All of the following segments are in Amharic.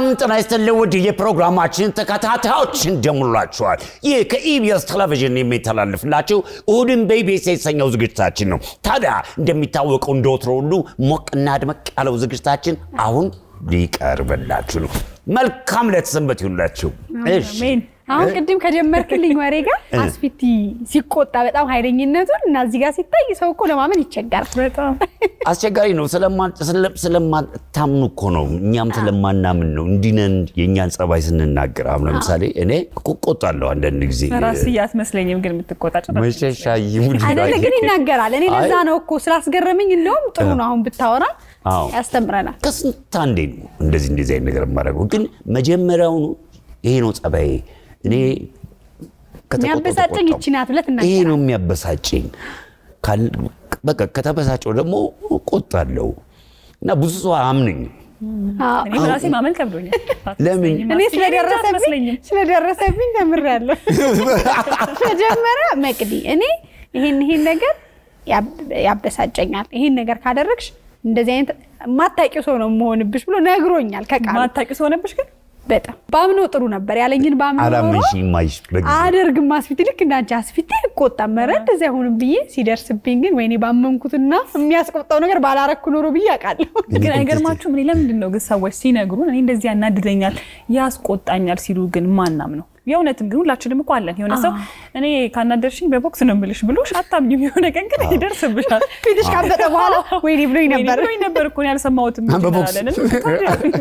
ሰላም ጤና ይስጥልኝ ውድ የፕሮግራማችን ተከታታዮች እንደምንላችኋል። ይህ ከኢቢኤስ ቴሌቪዥን የሚተላለፍላችሁ እሁድን በኢቢኤስ የተሰኘው ዝግጅታችን ነው። ታዲያ እንደሚታወቀው እንደወትሮ ሁሉ ሞቅና ድመቅ ያለው ዝግጅታችን አሁን ሊቀርብላችሁ ነው። መልካም ለተሰንበት ይሁንላችሁ። እሺ አሜን። አሁን ቅድም ከጀመርክልኝ ወሬ ጋር አስፊቲ ሲቆጣ በጣም ኃይለኝነቱን እና እዚህ ጋር ሲታይ ሰው እኮ ለማመን ይቸገራል። በጣም አስቸጋሪ ነው። ስለማ- ስለ- ስለማታምኑ እኮ ነው። እኛም ስለማናምን ነው እንዲነን የእኛን ጸባይ ስንናገር። አሁን ለምሳሌ እኔ እቆጣለሁ አንዳንድ ጊዜ ራስ እያስመስለኝም ግን የምትቆጣ ጭራሽ መሸሻ ይሙድ አይደለ ግን ይናገራል። እኔ ለዛ ነው እኮ ስላስገረመኝ፣ እንደውም ጥሩ ነው አሁን ብታወራ አዎ። ያስተምረናል። ከስንት አንዴ ነው እንደዚህ እንደዚህ አይነት ነገር የማደርገው። ግን መጀመሪያውኑ ይሄ ነው ጸባዬ። እኔ ከተቆጣሁ የሚያበሳጨኝ ተቆጣሁ። ይቺ ናት ብለህ ይሄ ትናገራለህ። ነው የሚያበሳጨኝ። ካል- በቃ ከተበሳጨው ደግሞ ቆጣለሁ እና ብዙ ሰው አያምነኝ። አዎ። እኔ በራሴ ማመን ከብዶኛል። ለምን? አትመስለኝም፣ እኔ አትመስለኝም፣ ስለደረሰብኝ አትመስለኝም። ስለደረሰብኝ ተምሬያለሁ። መጀመሪያ መቅዲ እኔ ይሄን ይሄን ነገር ያብ- ያበሳጨኛል፣ ይሄን ነገር ካደረግሽ እንደዚህ አይነት የማታውቂው ሰው ነው መሆንብሽ ብሎ ነግሮኛል። ከቃሉ ማታውቂው ሰው ሆነብሽ ግን በጣም ባምነው ጥሩ ነበር ያለኝን ባምነው ኖሮ አላመንሽኝም ማይሽ በጊዜ አደርግም አስፊት ልክ እንዳንቺ አስፊት ቆጣ መረ እንደዚህ አይሆንም ብዬ ሲደርስብኝ ግን ወይኔ ባመንኩትና የሚያስቆጣው ነገር ባላረኩ ኖሮ ብዬ አውቃለሁ። ግን አይገርማችሁም? እኔ ለምንድን ነው ግን ሰዎች ሲነግሩን እኔ እንደዚህ ያናድደኛል ያስቆጣኛል ሲሉ ግን ማናም ነው? የእውነትም ግን ሁላችንም እኮ አለን። የሆነ ሰው እኔ ካናደርሽኝ በቦክስ ነው የምልሽ ብሎሽ አታምኝም። የሆነ ቀን ግን ይደርስብሻል። ፊትሽ ካበጠ በኋላ ወይኔ ብሎኝ ወይኔ ነበር። ብሎኝ ነበር እኮ እኔ አልሰማሁትም በቦክስ። እንላለን።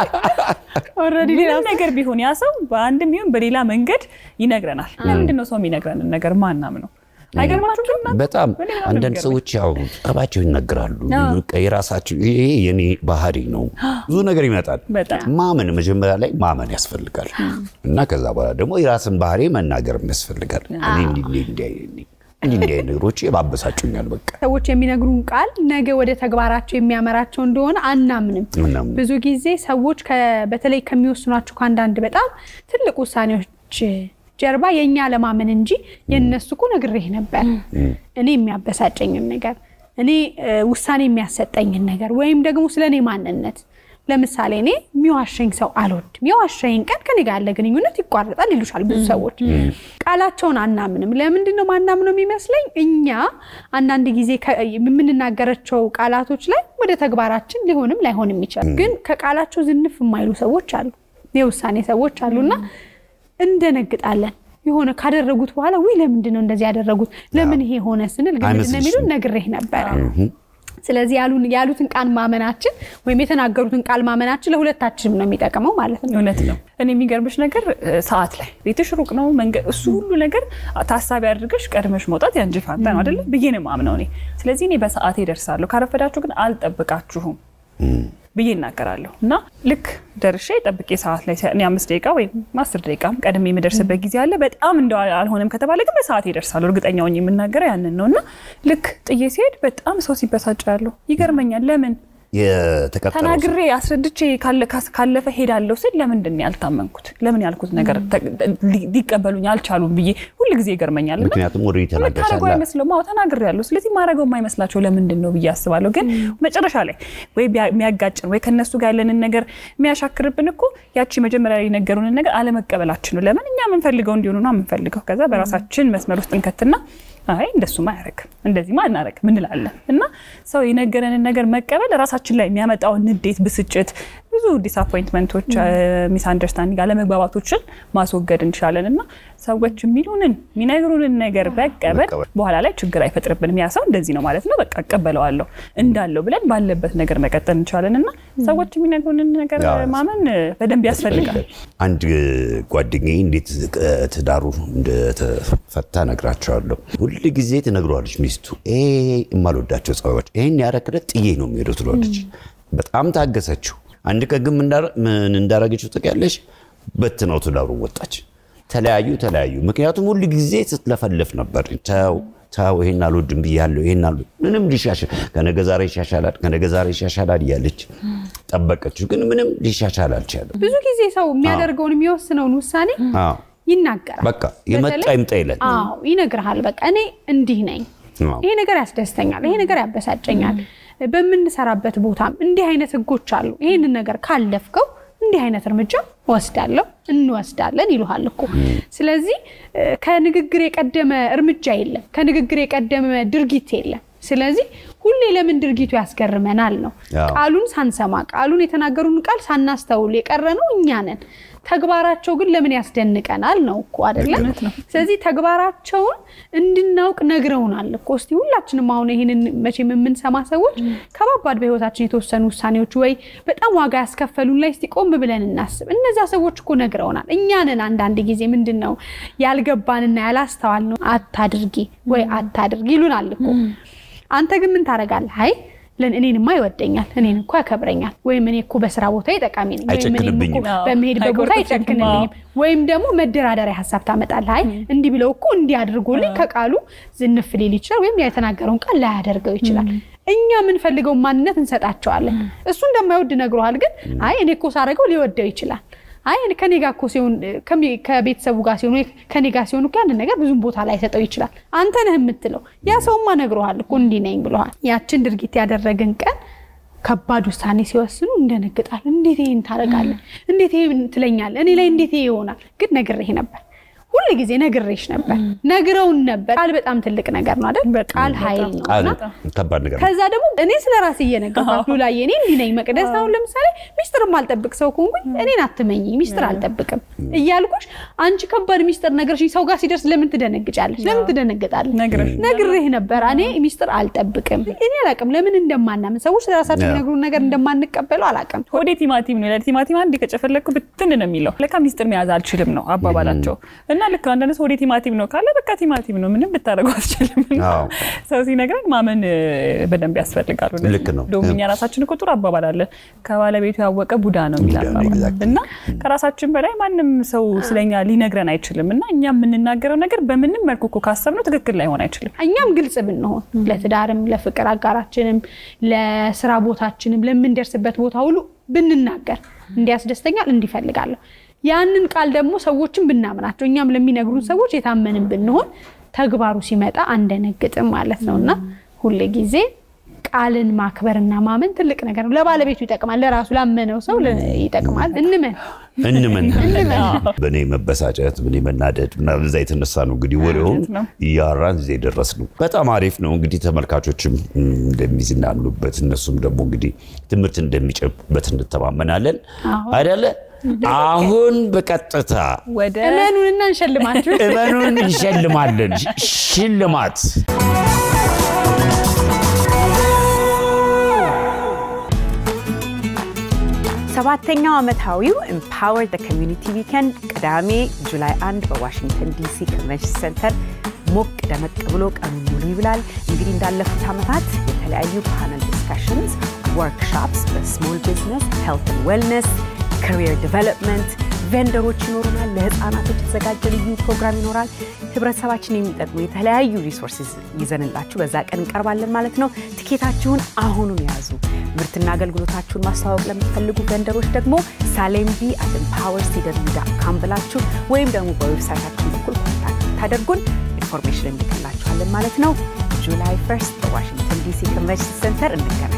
ኦልሬዲ ሌላ ምንም ነገር ቢሆን ያ ሰው በአንድም ይሁን በሌላ መንገድ ይነግረናል። ለምንድን ነው ሰው የሚነግረንን ነገር ማናም ነው? አይገርማችሁም? በጣም እኔ በጣም አንዳንድ የሚገርመኝ። ሰዎች ያው ጠባቸው ይናገራሉ። አዎ። በቃ የራሳቸው ይሄ የኔ ባህሪ ነው። ብዙ ነገር ይመጣል። በጣም። ማመን መጀመሪያ ላይ ማመን ያስፈልጋል እና ከዛ በኋላ ደግሞ የራስን ባህሪ መናገርም ያስፈልጋል። እኔ እንዲህ እንዲህ እንዲህ እንዲህ እንዲህ እንዲህ አይነት ነገሮች ያባበሳጩኛል። በቃ ሰዎች የሚነግሩን ቃል ነገ ወደ ተግባራቸው የሚያመራቸው እንደሆነ አናምንም። ምናምን ብዙ ጊዜ ሰዎች ከ- በተለይ ከሚወስኗቸው ከአንዳንድ በጣም ትልቅ ውሳኔዎች ጀርባ የእኛ ለማመን እንጂ የእነሱ እኮ ነግሬህ ነበር እኔ የሚያበሳጨኝን ነገር እኔ እ፣ ውሳኔ የሚያሰጠኝን ነገር ወይም ደግሞ ስለ እኔ ማንነት ለምሳሌ እኔ የሚዋሸኝ ሰው አልወድም። የዋሸኝ ቀን ከኔ ጋር ያለ ግንኙነት ይቋረጣል ይሉሻል ብዙ ሰዎች። ቃላቸውን አናምንም። ለምንድን ነው ማናምነው የሚመስለኝ? እኛ አንዳንድ ጊዜ ከ- የምንናገራቸው ቃላቶች ላይ ወደ ተግባራችን ሊሆንም ላይሆንም ይችላል። ግን ከቃላቸው ዝንፍ የማይሉ ሰዎች አሉ፣ የውሳኔ ሰዎች አሉና እንደነግጣለን። የሆነ ካደረጉት በኋላ ውይ ለምንድን ነው እንደዚህ ያደረጉት ለምን ይሄ ሆነ ስንል ግን ምንድን ነው የሚሉን ነግሬህ ነበረ። ስለዚህ ያሉን ያሉትን ቃል ማመናችን ወይም የተናገሩትን ቃል ማመናችን ለሁለታችንም ነው የሚጠቅመው ማለት ነው። እውነት ነው። እኔ የሚገርምሽ ነገር እ፣ ሰዓት ላይ ቤትሽ ሩቅ ነው መንገድ፣ እሱ ሁሉ ነገር ታሳቢ አድርገሽ ቀድመሽ መውጣት ያንቺ ፋንታ ነው አይደለ ብዬ ነው የማምነው እኔ። ስለዚህ እኔ በሰዓቴ እደርሳለሁ፣ ካረፈዳችሁ ግን አልጠብቃችሁም ብዬ እናገራለሁ። እና ልክ ደርሼ ጠብቄ ሰዓት ላይ እኔ አምስት ደቂቃ ወይም አስር ደቂቃም ቀድሜ የምደርስበት ጊዜ አለ። በጣም እንደ አልሆነም ከተባለ ግን በሰዓቴ እደርሳለሁ። እርግጠኛ ሆኜ የምናገረው ያንን ነው። እና ልክ ጥዬ ሲሄድ በጣም ሰው ሲበሳጭ ያለሁ ይገርመኛል። ለምን የተቀጠረው ሰው ተናግሬ አስረድቼ ካለ- ካስ- ካለፈ ሄዳለሁ ስል ለምንድን ነው ያልታመንኩት? ለምን ያልኩት ነገር ተ- ሊ- ሊቀበሉኝ አልቻሉም ብዬ ሁል ጊዜ ይገርመኛል። እና ምክንያቱም ወደ የምታደርገው ተናገርሻላ አይመስለውም። አዎ ተናግሬያለሁ። ስለዚህ ማድረገው የማይመስላቸው ለምንድን ነው ብዬ አስባለሁ። ግን መጨረሻ ላይ ወይ ቢያ- የሚያጋጭን ወይ ከነሱ ጋር ያለንን ነገር የሚያሻክርብን እኮ ያቺ መጀመሪያ ላይ የነገሩንን ነገር አለመቀበላችን ነው። ለምን እኛ የምንፈልገው እንዲሆኑ ነው የምንፈልገው። ከዛ በራሳችን መስመር ውስጥ እንከትና አይ እንደሱማ አያረግም እንደዚህማ አናረግም እንላለን። እና ሰው የነገረንን ነገር መቀበል ራሳችን ላይ የሚያመጣውን ንዴት፣ ብስጭት፣ ብዙ ዲስአፖይንትመንቶች፣ ሚስ አንደርስታንዲንግ አለመግባባቶችን ማስወገድ እንችላለን። እና ሰዎች የሚሉንን የሚነግሩንን ነገር መቀበል መቀበል። በኋላ ላይ ችግር አይፈጥርብንም። ያ ሰው እንደዚህ ነው ማለት ነው፣ በቃ እቀበለዋለሁ እንዳለው ብለን ባለበት ነገር መቀጠል እንችላለን። እና ሰዎች የሚነግሩንን ነገር ያው ማመን በደንብ ያስፈልጋል። አንድ ጓደኛዬ እንዴት ትዳሩ እንደተፈታ ነግራቸዋለሁ። ሁል ጊዜ ትነግረዋለች ሚስቱ ይሄ የማልወዳቸው ጸባዮች ይህን ያረክለት ጥዬ ነው የሚሄደው ትለዋለች። በጣም ታገሰችው። አንድ ቀን ግን ምን እንዳረ- ምን እንዳረገችው ታውቂያለሽ? በትነው ትዳሩን ወጣች። ተለያዩ ተለያዩ። ምክንያቱም ሁል ጊዜ ስትለፈልፍ ነበር። ተው ተው፣ ይሄን አልወድም ብያለሁ፣ ይሄን አልወድም ምንም ሊሻሻል ከነገ ዛሬ ይሻሻላል፣ ከነገ ዛሬ ይሻሻላል እያለች ጠበቀችው። ግን ምንም ሊሻሻል አልቻለም። ብዙ ጊዜ ሰው የሚያደርገውን የሚወስነውን ውሳኔ አዎ ይናገራል። በቃ የመጣ በተለይ- ይምጣ ይላል። አዎ ይነግርሃል። በቃ እኔ እንዲህ ነኝ፣ አዎ። ይሄ ነገር ያስደስተኛል፣ ይሄ ነገር ያበሳጨኛል። በምንሰራበት ቦታም እንዲህ አይነት ህጎች አሉ። ይሄንን ነገር ካለፍከው እንዲህ አይነት እርምጃ እወስዳለሁ እንወስዳለን ይሉሃል እኮ። ስለዚህ እ፣ ከንግግር የቀደመ እርምጃ የለም፣ ከንግግር የቀደመ ድርጊት የለም። ስለዚህ ሁሌ ለምን ድርጊቱ ያስገርመናል ነው። አዎ። ቃሉን ሳንሰማ ቃሉን የተናገሩን ቃል ሳናስተውል የቀረ ነው እኛ ነን። ተግባራቸው ግን ለምን ያስደንቀናል ነው እኮ አይደለም። ስለዚህ ተግባራቸውን እንድናውቅ ነግረውናል እኮ። እስቲ ሁላችንም አሁን ይህንን መቼም የምንሰማ ሰዎች ከባባድ በህይወታችን የተወሰኑ ውሳኔዎች ወይ በጣም ዋጋ ያስከፈሉን ላይ እስቲ ቆም ብለን እናስብ። እነዚያ ሰዎች እኮ ነግረውናል። እኛ ነን አንዳንድ ጊዜ ምንድን ነው ያልገባንና ያላስተዋል ነው አታድርጊ ወይ አታድርጊ ይሉናል እኮ። አንተ ግን ምን ታደርጋለህ? አይ ለን እኔንማ ይወደኛል፣ እኔን እኮ ያከብረኛል፣ ወይም እኔ እኮ በስራ ቦታ ይጠቃሚ ነኝ፣ ወይም እኔም እኮ አይጨክንብኝም። በመሄድበት ቦታ አይቆርጥብኝም። አይጨክንልኝም፣ ወይም ደግሞ መደራደሪያ ሀሳብ ታመጣለህ። አይ እንዲህ ብለው እኮ እንዲህ አድርጎልኝ ከቃሉ ዝንፍ ሊል ይችላል፣ ወይም የተናገረውን ቃል ላያደርገው ይችላል። እኛ የምንፈልገውን ማንነት እንሰጣቸዋለን። እሱ እንደማይወድ ነግሮሃል፣ ግን አይ እኔ እኮ ሳደርገው ሊወደው ይችላል አይ እኔ ከኔ ጋር እኮ ሲሆን ከሚ- ከቤተሰቡ ጋር ሲሆን ወይ ከኔ ጋር ሲሆን እኮ ያንን ነገር ብዙም ቦታ ላይ ሰጠው ይችላል። አንተ ነህ የምትለው። ያ ሰውማ ነግሮሃል እኮ እንዲህ ነኝ ብለዋል። ያችን ድርጊት ያደረግን ቀን ከባድ ውሳኔ ሲወስኑ እንደነግጣለን። እንዴት ይሄን ታደርጋለህ? እንዴት ይሄን ትለኛለህ? እኔ ላይ እንዴት ይሄ ይሆናል? ግን ነግሬህ ነበር ሁል ጊዜ ነግሬሽ ነበር፣ ነግረውን ነበር። ቃል በጣም ትልቅ ነገር ነው አይደል? በጣም ቃል ኃይል በጣም። ነው ቃል እና ከባድ ነገር ነው። ከዛ ደግሞ እኔ ስለ ራሴ እየነገርኳት ሉላዬ እኔ እንዲህ ነኝ መቅደስ አሁን ለምሳሌ ሚስጥር ማልጠብቅ ሰው ከሆንኩኝ እኔን አትመኝ ሚስጥር አልጠብቅም እያልኩሽ አንቺ ከባድ ሚስጥር ነገርሽኝ ሰው ጋር ሲደርስ ለምን ትደነግጫለሽ ለምን ትደነግጣለሽ ነግረሽ ነግሬህ ነበር እኔ ሚስጥር አልጠብቅም እኔ አላቅም ለምን እንደማናምን ሰዎች ስለራሳቸው የሚነግሩን ነገር እንደማንቀበለው አላቅም ሆዴ ቲማቲም ነው ይላል። ቲማቲም አንድ ከጨፈለኩ ብትን ነው የሚለው። ለካ ሚስጥር መያዝ አልችልም ነው አባባላቸው። እና ልክ አንዳንድ ሰው ሆዴ ቲማቲም ነው ካለ በቃ ቲማቲም ነው፣ ምንም ብታደርገው አትችልም። እና አዎ። ሰው ሲነግረን ማመን እ፣ በደንብ ያስፈልጋሉ። ልክ ነው። እንደውም እኛ ራሳችን እኮ ጥሩ አባባል አለን። ከባለቤቱ ያወቀ ቡዳ ነው የሚል ቡዳ ነው፣ አባባል exactly። እና ከራሳችን በላይ ማንም ሰው ስለኛ ሊነግረን አይችልም። እና እኛ የምንናገረው ነገር በምንም መልኩ እኮ ካሰብነው ትክክል ላይሆን አይችልም። እኛም ግልጽ ብንሆን ለትዳርም ለፍቅር አጋራችንም ለስራ ቦታችንም ለምንደርስበት ቦታ ሁሉ ብንናገር እንዲያስደስተኛል እንዲፈልጋለሁ ያንን ቃል ደግሞ ሰዎችን ብናምናቸው እኛም ለሚነግሩን ሰዎች የታመንን ብንሆን ተግባሩ ሲመጣ አንደነግጥም ማለት ነው እና ሁል ጊዜ ቃልን ማክበርና ማመን ትልቅ ነገር ነው። ለባለቤቱ ይጠቅማል፣ ለራሱ ላመነው ሰው ለ- ይጠቅማል። እንመን እንመን በእኔ መበሳጨት በእኔ መናደድ ምናምን እዛ የተነሳ ነው እንግዲህ ወሬውን እውነት ነው። እያወራን እዚህ የደረስ ነው። በጣም አሪፍ ነው እንግዲህ ተመልካቾችም እም፣ እንደሚዝናኑበት እነሱም ደግሞ እንግዲህ ትምህርት እንደሚጨቡበት እንተማመናለን አይደለ? አሁን በቀጥታ ወደ እመኑንና እንሸልማችሁ። እመኑን እንሸልማለን። ሽ- ሽልማት ሰባተኛው ዓመታዊው ኤምፓወር ደ ኮሚዩኒቲ ዊከንድ ቅዳሜ ጁላይ 1 በዋሽንግተን ዲሲ ኮንቨንሽን ሴንተር ሞቅ ደመቅ ብሎ ቀኑን ሙሉ ይብላል። እንግዲህ እንዳለፉት ዓመታት የተለያዩ ፓነል ዲስካሽንስ፣ ወርክሾፕስ በስሞል ቢዝነስ፣ ሄልት ዌልነስ፣ ካሪየር ዲቨሎፕመንት፣ ቬንደሮች ይኖሩናል። ለህፃናቶች የተዘጋጀ ልዩ ፕሮግራም ይኖራል። ህብረተሰባችን የሚጠቅሙ የተለያዩ ሪሶርስስ ይዘንላችሁ በዛ ቀን እንቀርባለን ማለት ነው። ትኬታችሁን አሁኑን ያዙ። ምርትና አገልግሎታችሁን ማስተዋወቅ ለምትፈልጉ ቬንደሮች ደግሞ ሳሌምቢ አት ኤምፓወር ሲደብሊው ዳት ካም ብላችሁ ወይም ደግሞ በዌብሳይታችን በኩል ኮንታክት ታደርጉን ኢንፎርሜሽን እንልክላችኋለን ማለት ነው። ጁላይ ፈርስት በዋሽንግተን ዲሲ ኮንቨንሽን ሴንተር እንገናኝ።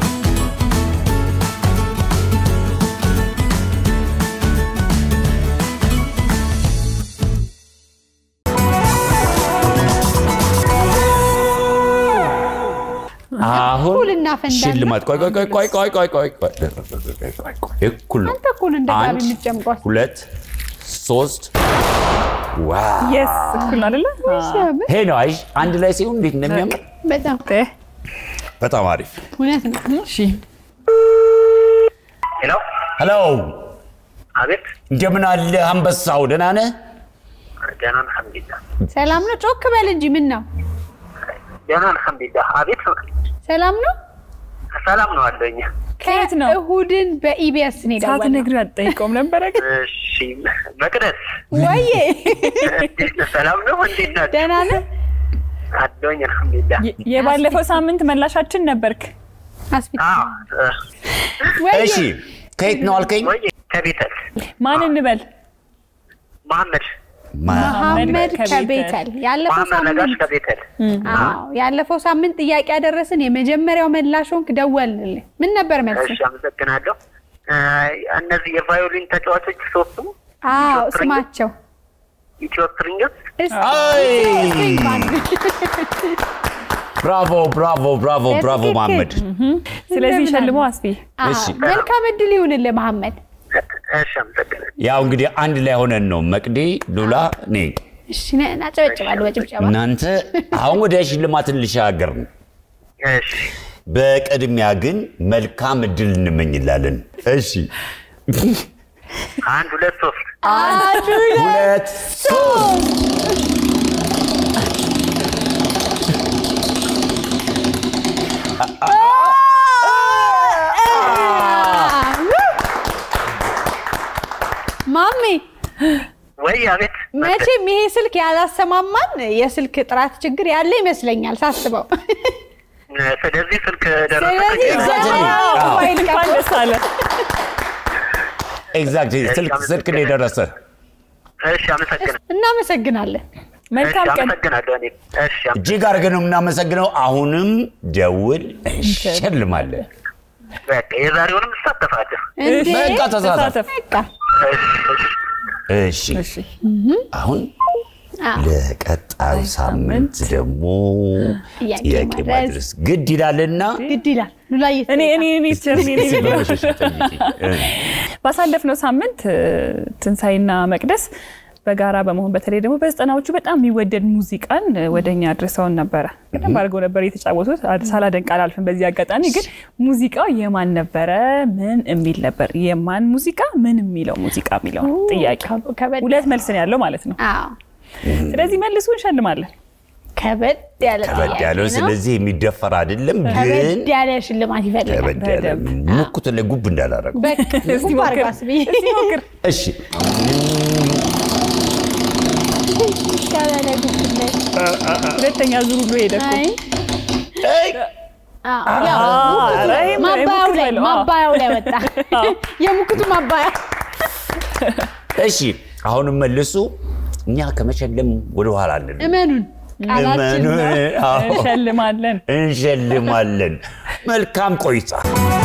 አሁን እኩል እናፈንዳለን። ሽልማት ቆይ ቆይ ቆይ ቆይ ቆይ ቆይ ቆይ ቆይ እኩል ነው። አንተ እኩል እንደ ጋቢ አንድ የምትጨምቋት ሁለት ሶስት ዋው የስ እኩል ነው አይደለ? ሲያምር ይሄ ነው አይሽ አንድ ላይ ሲሆን እንዴት እንደሚያምር በጣም እ፣ በጣም አሪፍ እውነት ነው። እሺ ሄሎ ሄሎ አቤት እንደምን አለ አንበሳው ደህና ነህ ደህና አልሐምዱሊላህ ሰላም ነው። ጮክ በል እንጂ ምን ነው? ደህና አልሐምዱሊላህ አቤት ሰላም ነው። ሰላም ነው አለኝ ከየት ነው? እሁድን በኢቢኤስ ነው የደወልነው። ሳትነግሪው አትጠይቀውም ነበረ ግን እሺ መቅደስ ወይዬ እንዴት ነህ? ሰላም ነው እንዴት ናችሁ ደህና ነህ? አለኝ አልሐምዱሊላህ የ- የባለፈው ሳምንት መላሻችን ነበርክ። አስፊት አዎ እ፣ ወይዬ እሺ ከየት ነው አልከኝ ወይ ከቤተል ማን እንበል? መሐመድ መሐመድ ከቤተል። ከቤተል ያለፈው መሐመድ ነጋሽ ሳምንት ከቤተል አዎ ያለፈው ሳምንት ጥያቄ ያደረስን የመጀመሪያው መላሽ ሆንክ። ደወልንልህ። ምን ነበር መልስ? እሺ አመሰግናለሁ እነዚህ የቫዮሊን ተጫዋቾች ሶስቱ አዎ ስማቸው ኢትዮ ስትሪንግስ አይ! ስፕሪንግ ባንድ። ብራቮ ብራቮ ብራቮ ብራቮ በትክክል። መሐመድ። ስለዚህ እንደምን ሸልሞ አለ? አስፊ አዎ፣ እሺ። መልካም እድል ይሁንልህ መሐመድ። እሺ፣ አመሰግናለሁ። ያው እንግዲህ አንድ ላይ ሆነን ነው መቅዴ ሉላ እኔ እሺ ነ- እናጨበጭባለሁ በጭብጨባ እናንተ አሁን ወደ ሽልማትን ልሻገር ነው። እሺ በቅድሚያ ግን መልካም እድል እንመኝላለን። እሺ አንድ ሁለት ሶስት አንድ ሁለት ሶስት ማሜ ወይ አቤት መቼም ይሄ ስልክ ያላሰማማን የስልክ ጥራት ችግር ያለ ይመስለኛል ሳስበው። ስለዚህ ስልክ ስለዚህ ደረሰ Exactly. ዘመናዊ አዎ። ሞባይል እንኳን ቀፎ ደስ አለ። ኤግዛክት ስልክ ስልክ ነው የደረሰ። እሺ አመሰግናለሁ እናመሰግናለን። መልካም እሺ ቀን። አመሰግናለሁ እኔ እሺ እጅግ አድርገን ነው የምናመሰግነው። አሁንም ደውል እንሸልማለን። በቃ የዛሬውንም እሳተፋለሁ እንዴ በቃ ተሳተፍ። ተሳተፍ። በቃ እሺ እሺ እሺ እሺ አሁን አዎ። ለቀጣዩ ሳምንት ደግሞ ጥያቄ ጥያቄ ማድረስ ማድረስ ግድ ይላልና ግድ ይላል። ሉላዬ እኔ እኔ እኔ ቸርኒ እኔ እኔ ብለሽ ጠይቂ። ባሳለፍነው ሳምንት እ፣ ትንሣኤና መቅደስ በጋራ በመሆን በተለይ ደግሞ በዘጠናዎቹ በጣም የሚወደድ ሙዚቃን እ፣ ወደኛ አድርሰውን ነበረ። በደንብ አድርገው ነበር የተጫወቱት። አ- ሳላደንቅ አላልፍም። በዚህ አጋጣሚ ግን ሙዚቃው የማን ነበረ? ምን የሚል ነበር? የማን ሙዚቃ ምን የሚለው ሙዚቃ የሚለው ጥያቄ ከበድ ሁለት መልስ ነው ያለው ማለት ነው። አዎ ስለዚህ መልሱ እንሸልማለን። ከበድ ያለ ከበድ ጥያቄ ያለው ነው። ስለዚህ የሚደፈር አይደለም፣ ግን ከበድ ያለ ሽልማት ይፈልጋል። ከበድ ያለ በደንብ። ሙኩት ላይ ጉብ እንዳላረገው። በቃ እስቲ ጉብ ሞክር። አድርጋስ ብዬ እስቲ ሞክር። እሺ ይሻላል ጉብለት። ሁለተኛ ዙር ብሎ ሄደ እኮ። አይ አይ፣ አዎ፣ ያው አዎ፣ ሙክቱ ኧረ ይሄም ማባያው ሙክት ላይ በለው፣ አዎ። ማባያው ላይ ወጣ። የሙክቱ ማባያ እሺ አሁንም መልሱ። እኛ ከመሸለም ወደ ኋላ አንልም። እመኑን ቃላችን እመኑ። ነው። አዎ፣ እንሸልማለን። እንሸልማለን። መልካም ቆይታ